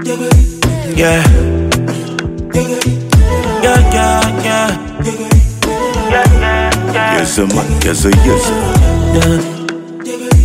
Yeah. Yeah, yeah, yeah. Yes, sir, man. Yes, sir, yes, sir. Yeah.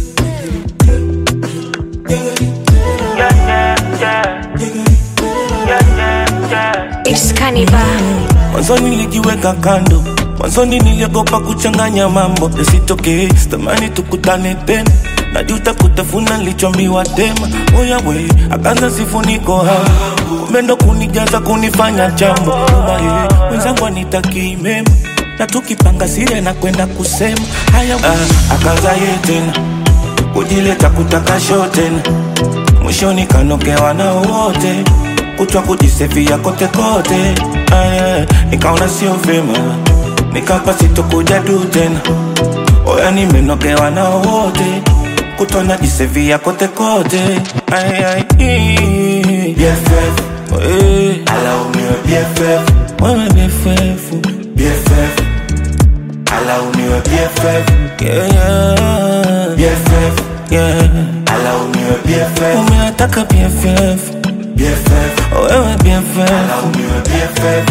It's Cannibal. Mwanzoni nilijiweka kando, mwanzoni niliogopa kuchanganya mambo yasitokee, sitamani tukutane tena, najuta kutafuna nilichoambiwa tema. Oya we, akaanza sifuniko hapo, kumbe ndo kunijaza kunifanya jambo Uma ye, mwenzangu anitakii mema na tukipanga siri na kwenda kusema haya we. Ah, akaanza ye tena kujileta kutaka show tena, mwishoni kanokewa na wote kutwa kujisefia kote kote, aya, nikaona sio vyema, nikapa sitokuja du tena, oya nimenogewa na wote kutwa najisefia kote kote, aya, BFF, eh, alaumiwe BFF, wewe BFF, BFF, alaumiwe BFF, yeah, yeah, BFF, yeah, alaumiwe BFF, umeataka BFF, BFF, wewe BFF, alaumiwe BFF.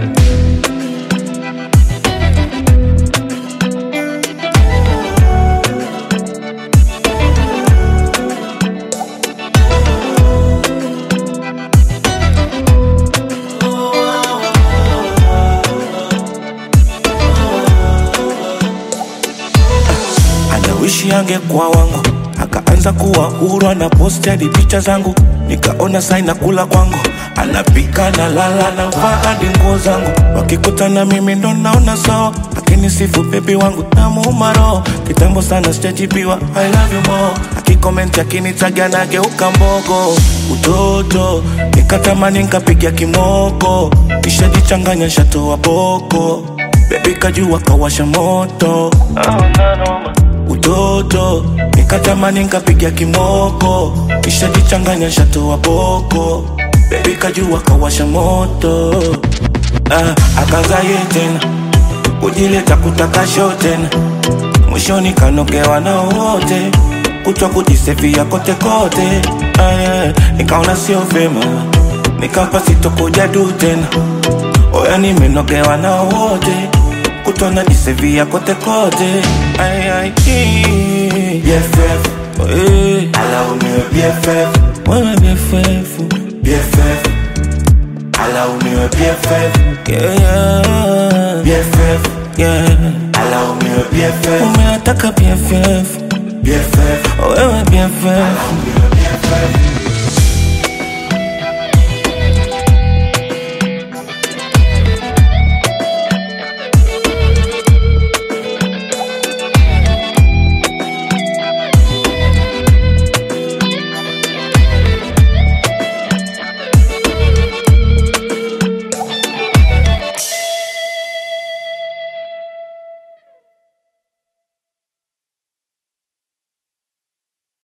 anawishi angekuwa wangu akaanza kuwa huru ana posti hadi picha zangu nikaona saina kula kwangu anapika na lala na vaa hadi nguo zangu wakikutana mimi ndo naona sawa lakini sifu bebi wangu namuuma roho kitambo sana sijajibiwa I love you more akikomenti akinitaga nageuka mbogo utoto nikatamani nkapiga kimoko nishajichanganya shatoa boko bebi kajua kawasha moto utoto nikatamani nkapiga kimoko kishajichanganya shatoa boko bebi kajua kawasha moto ah, akaza ye tena kujileta kutaka show tena mwishoni kanogewa na wote kutwa kujisefia kote kote ah, nikaona sio vyema nikapa sitokuja du tena oya nimenogewa na wote kutwa najisefia kote kote ay, ay, ii. BFF, Eh, alaumiwe BFF, wewe BFF, BFF, alaumiwe BFF, yeah, yeah, BFF, yeah. alaumiwe BFF, umeataka BFF, BFF, wewe BFF, alaumiwe BFF.